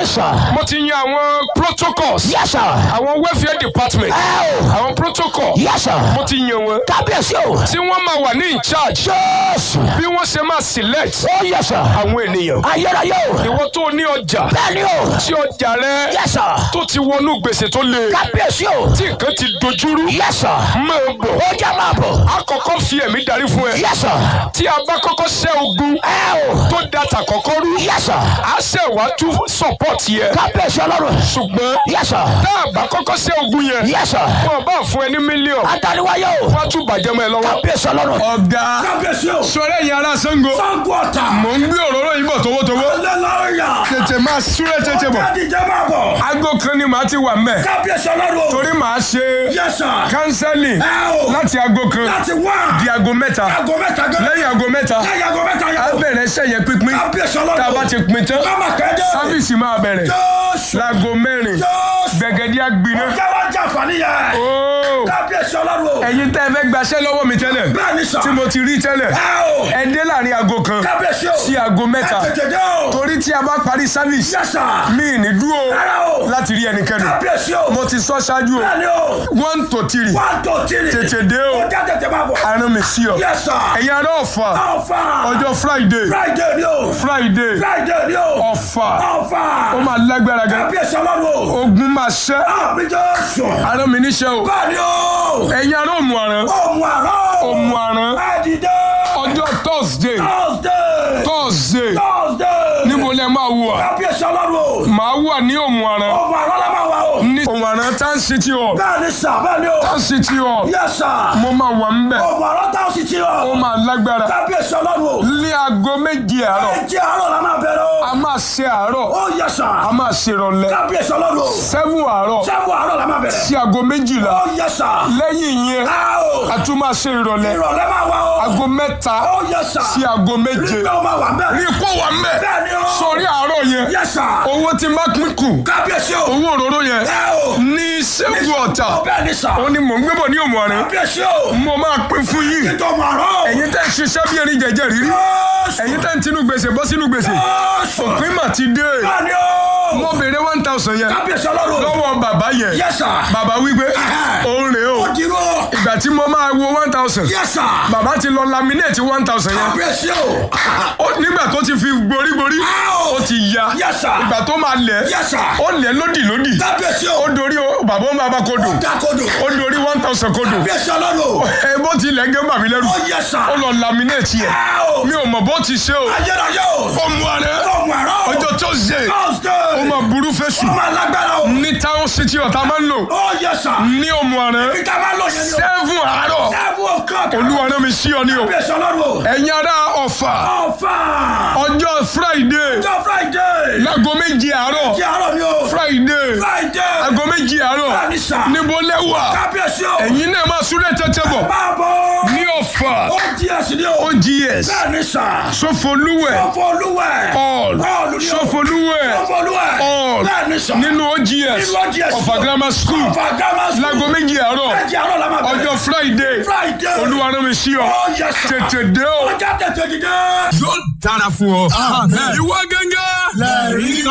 bẹ́ẹ̀ni sà. mo ti yan àwọn protocols yes sir. àwọn welfare department ẹ o. àwọn protocol yes sir. mo ti yan wọn kábíyèsí o. tí wọ́n máa wà ní in charge jésù. bí wọ́n ṣe máa select ó yes sir. àwọn ènìyàn ayérayé o. ìwọ tó ní ọjà bẹ́ẹ̀ni o. tí ọjà rẹ yes sir. tó ti wọnú gbèsè tó le kábíyèsí o. tí nǹkan ti dojúrú yes sir. máa bọ̀ ó jẹ́ máa bọ̀. àkọ́kọ́ fi ẹ̀mí darí fún ẹ yes sir. tí a bá kọ́kọ́ ṣẹ́ ogun ẹ o. tó data kọ́kọ́ rú yes sir. a ṣẹ̀ wá tún support yẹ kábíyèsí ọlọ́run. ṣùgbọ́n yes sir. tá a bá kọ́kọ́ ṣẹ́ ogun yẹn yes sir. wọn bá fún ẹ ní mílíọ̀nù ataniwáyé o. wọ́n á tún bàjẹ́ mọ́ ẹ lọ́wọ́. kábíyèsí ọlọ́run. ọ̀gá kábíyèsí o. sọ̀rọ̀ ẹ̀yin ará Ṣàngó sango ọ̀tà. mò ń gbé òróró yìí bọ̀ towótowó lẹ́lọ́ọ̀yà. tètè máa súré tètè bọ̀ káàdì jẹ́ máa bọ̀. aago kan ni màá ti wà mẹ́ kábíyèsí ọlọ́run. torí màá ṣe yes sir. kánsẹ́lì ẹ o. láti aago kan láti wá. di aago mẹ́ta aago mẹ́ta gan. lẹ́yìn aago mẹ́ta lẹ́yìn aago mẹ́ta a yẹn. bẹ̀rẹ̀ sẹ́yẹ pínpín kábíyèsí ọlọ́run. tá a bá ti pín tán Mama kẹ́dẹ́. sáfíìsì máa bẹ̀rẹ̀ Jésù. láago mẹ́rin Jésù. gbẹ̀gẹ́dẹ́ àgbiná Ọjà wa jẹ́ àǹfààní yẹn. ooo Kábíyèsí ọlọ́run. ẹ̀yin tẹ́ ẹ fẹ́ gbaṣẹ́ lọ́wọ́ mi tẹ́lẹ̀ Bẹ́ẹ̀ ni sà. tí mo ti rí tẹ́lẹ̀ Ẹ o. ẹ dé láàrin aago kan Kábíyèsí o. sí aago mẹ́ta Ẹ tètè dé o. torí tí a bá parí sáfíìsì Yes sir. mi ì ní dúró Rárá o. láti rí ẹnikẹ́ni Kábíyèsí o. mo ti sọ ṣáájú o Bẹ́ẹ̀ ni o. one to three One two three. tètè dé o Ọjà tètè máa bọ̀. arán mi sí ọ Yes sir. ẹ̀yin ará ọ̀fà Ọ̀fà. ọjọ́ friday Friday ni o. friday Friday ni o. ọ̀fà Ọ̀fà. ó máa lágbára gan Kábíyèsí ọlọ́run o. ogun máa ṣẹ́ Àmì Jésù. arán mi níṣẹ́ o Bẹ́ẹ̀ ni o. ẹ̀yin ará òmù àrán Òmù àrọ́. òmù àrán Ẹ dìde. ọjọ́ thursday Thursday. thursday Thursday. níbo lẹ máa wà Kábíyèsí ọlọ́run o. màá wà ní òmù àrán Òmù àrọ́ la máa wà o. ní òmù àrán town city hall Bẹ́ẹ̀ ni sà bẹ́ẹ̀ ni o. town city hall Yes sir. mo máa wà ń bẹ̀ Òmù àrọ́ táwọn sì ti ó rọ̀. máa lágbára Kábíyèsí ọlọ́run o. ní aago méje àárọ̀ Ẹ̀jẹ̀ àárọ̀ la máa bẹ̀rẹ̀ o. a máa ṣe àárọ̀ Ó yẹ sà. a máa ṣe ìrọ̀lẹ́ Kábíyèsí ọlọ́run o. seven àárọ̀ Sẹ́wọ̀n àárọ̀ la máa bẹ̀rẹ̀. sí aago méjìlá Ó yẹ sà. lẹ́yìn yẹn Á o. a tún máa ṣe ìrọ̀lẹ́ Ìrọ̀lẹ́ máa wà o. aago mẹ́ta Ó yẹ sà. sí aago méje Nígbà ó máa wà bẹ́ẹ̀. ní kó wà mẹ́ Bẹ́ẹ̀ ni o. sórí àárọ̀ yẹn Yẹ sà. owó tí má pín kù Kábíyèsí o. owó òróró yẹn Ẹ o. ní sẹ́gun ọ̀tà Ó bẹ́ẹ̀ ni sà. ó ní mò ń gbébọ̀ ní òmù àrán Kábíyèsí o. mo máa pín fún yín Ìjọ màrọ̀. ẹ̀yin tẹ́ ń ṣiṣẹ́ bí erin jẹ̀jẹ̀ rírí Jésù. ẹ̀yin tẹ́ ń tinú gbèsè bọ́ sínú gbèsè Jésù. òpin mà ti dé Bẹ́ẹ̀ ni o. mo béèrè one thousand yẹn Kábíyèsí ọlọ́run. lọ́wọ́ bàbá yẹn Yes sir. bàbá wípé Ẹ̀hẹ́. òun rèé o Ó dìrò. ìgbà tí mo máa wo one thousand Yes sir. bàbá ti lọ laminate one thousand yẹn Kábíyèsí o. Ó- nígbà tó ti fi gborígborí Ow. ó ti ya Yes sir. ìgbà tó máa lẹ̀ Yes sir. ó lẹ̀ lódì lódì Kábíyèsí ó o. dorí o- bàbá ó máa bá kodò Dákodò. ó dorí one thousand kodò Kábíyèsí ọlọ́run. ẹ bó ti lẹ̀ gẹ́ bàmí lẹ́rù Ó yẹ sà. ó lọ laminate yẹn Ẹ o. mi ò mọ̀ bó ti ṣe o Ayérayé o. ó mú ààrẹ Ọmọ àrọ́. ọjọ́ tó ṣe Thursday. ó máa burú fẹ́sù Ó máa lágbára o. ní town city ọ̀tá máa ń lò Ó yẹ sà. ní òmù ààrẹ Ìta máa lọ yẹn ni o. seven àárọ̀ Ẹ̀bùn ọ̀kan. olúwa náà mi sí ọ ní o Kábíyèsí ọlọ́run o. ẹ̀yin ará ọ̀fà Ọ̀fà. ọjọ́ friday Ọjọ́ Friday. láago méjì àárọ̀ Kí àárọ̀ ni o. friday Friday. aago méjì àárọ̀ Bẹ́ẹ̀ni sà. níbo lẹ́wà Kábíyèsí o. ẹ̀yin náà máa súré tẹ́tẹ́ bọ̀ Máa bọ̀. ní ọ̀fà Ó jí ẹ̀sìn ni o. ogs Bẹ́ẹ̀ni sà. sọfọlúwẹ̀ Ọ̀fọ̀ olúwẹ̀. all All ni o. sọfọlúwẹ̀ Ọ̀fọ̀ olúwẹ̀. all Bẹ́ẹ̀ni sà. nínú ogs Nínú OGS. ọ̀fà grammar school Ọ̀fà grammar school. láago méjì àárọ̀ Ẹ̀jẹ̀ àárọ̀ la máa bẹ̀rẹ̀. ọjọ́ friday Friday. olúwa náà mi sí ọ Ó yẹ sà. tètè dé o Ọjà tètè dìde. yóò dára fún ọ ìwọ gẹ́gẹ́ lẹ́rìí